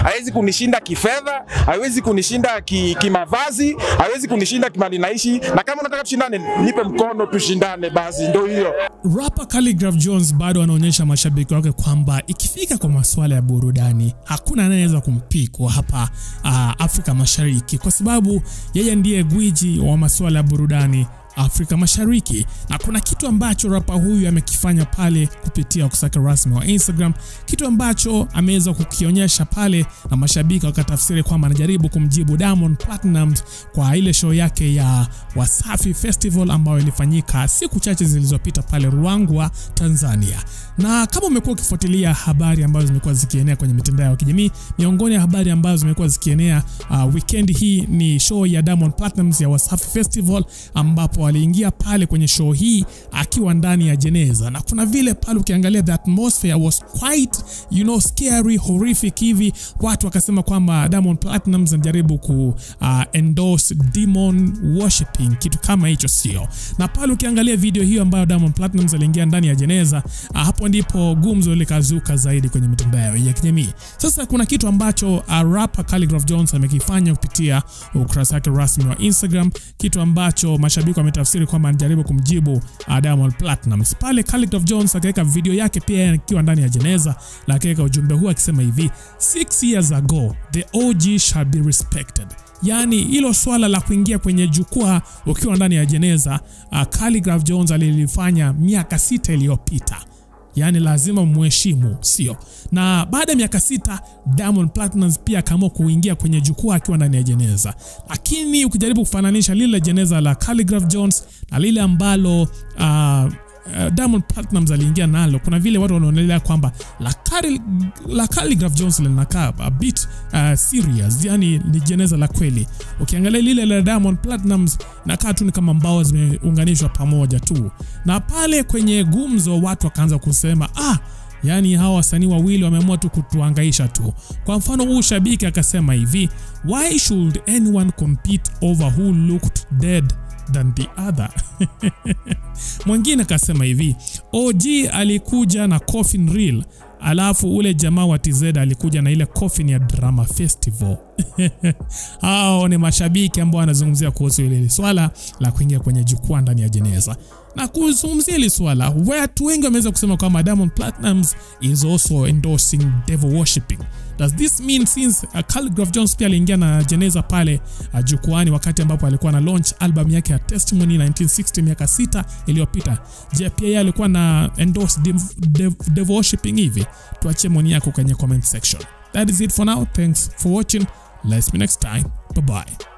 hawezi kunishinda kifedha, hawezi kunishinda ki- kimavazi, hawezi kunishinda kimali naishi, na kama unataka tushindane, nipe mkono tushindane, basi ndio hiyo. Rapper Khaligraph Jones bado anaonyesha mashabiki wake kwamba ikifika kwa masuala ya burudani hakuna anayeweza kumpikwa hapa uh, Afrika Mashariki kwa sababu yeye ndiye gwiji wa masuala ya burudani Afrika Mashariki, na kuna kitu ambacho rapa huyu amekifanya pale kupitia ukurasa rasmi wa Instagram, kitu ambacho ameweza kukionyesha pale na mashabiki wakatafsiri kwamba anajaribu kumjibu Diamond Platnumz kwa ile show yake ya Wasafi Festival ambayo ilifanyika siku chache zilizopita pale Ruangwa, Tanzania. Na kama umekuwa ukifuatilia habari ambazo zimekuwa zikienea kwenye mitandao ya kijamii, miongoni ya habari ambazo zimekuwa zikienea uh, weekend hii ni show ya Diamond Platnumz ya Wasafi Festival ambapo aliingia pale kwenye show hii akiwa ndani ya jeneza, na kuna vile pale ukiangalia the atmosphere was quite you know scary horrific hivi, watu wakasema kwamba Diamond Platnumz anajaribu ku uh, endorse demon worshiping, kitu kama hicho sio. Na pale ukiangalia video hiyo ambayo Diamond Platnumz aliingia ndani ya jeneza, uh, hapo ndipo gumzo likazuka zaidi kwenye mitandao ya kijamii. Sasa kuna kitu ambacho uh, rapper Khaligraph Jones amekifanya kupitia ukurasa wake rasmi wa Instagram, kitu ambacho mashabiki wametafsiri kwamba anajaribu kumjibu uh, Diamond Platnumz. Pale Khaligraph Jones akaweka video yake pia akiwa ndani ya jeneza, na akaweka ujumbe huu akisema hivi: six years ago the OG shall be respected. Yaani hilo swala la kuingia kwenye jukwaa ukiwa ndani ya jeneza uh, Khaligraph Jones alilifanya miaka sita iliyopita yaani lazima mheshimu, sio? Na baada ya miaka sita Diamond Platnumz pia akaamua kuingia kwenye jukwaa akiwa ndani ya jeneza, lakini ukijaribu kufananisha lile jeneza la Khaligraph Jones na lile ambalo uh, Uh, Diamond Platnumz aliingia nalo, kuna vile watu wanaonelea kwamba la, Khali, la Khaligraph Jones linakaa a bit uh, serious, yani ni jeneza la kweli. Ukiangalia lile la Diamond Platnumz nakaa tu ni kama mbao zimeunganishwa pamoja tu, na pale kwenye gumzo watu wakaanza kusema ah, Yaani hawa wasanii wawili wameamua tu kutuangaisha tu. Kwa mfano huu shabiki akasema hivi, why should anyone compete over who looked dead than the other? Mwingine akasema hivi, OG alikuja na coffin reel, alafu ule jamaa wa TZ alikuja na ile coffin ya drama festival. Hao ni mashabiki ambao wanazungumzia kuhusu ile swala la kuingia kwenye jukwaa ndani ya jeneza na kuzungumzia hili swala, watu wengi wameweza kusema kwamba Diamond Platnumz is also endorsing devil worshipping. Does this mean since uh, Khaligraph Jones pia aliingia na jeneza pale uh, jukwani wakati ambapo alikuwa na launch album yake ya Testimony 1960 miaka sita iliyopita, je, pia yeye alikuwa na endorse dev, dev, devil worshipping hivi? Tuachie maoni yako kwenye comment section. That is it for now. Thanks for watching. Let's meet next time. Bye bye.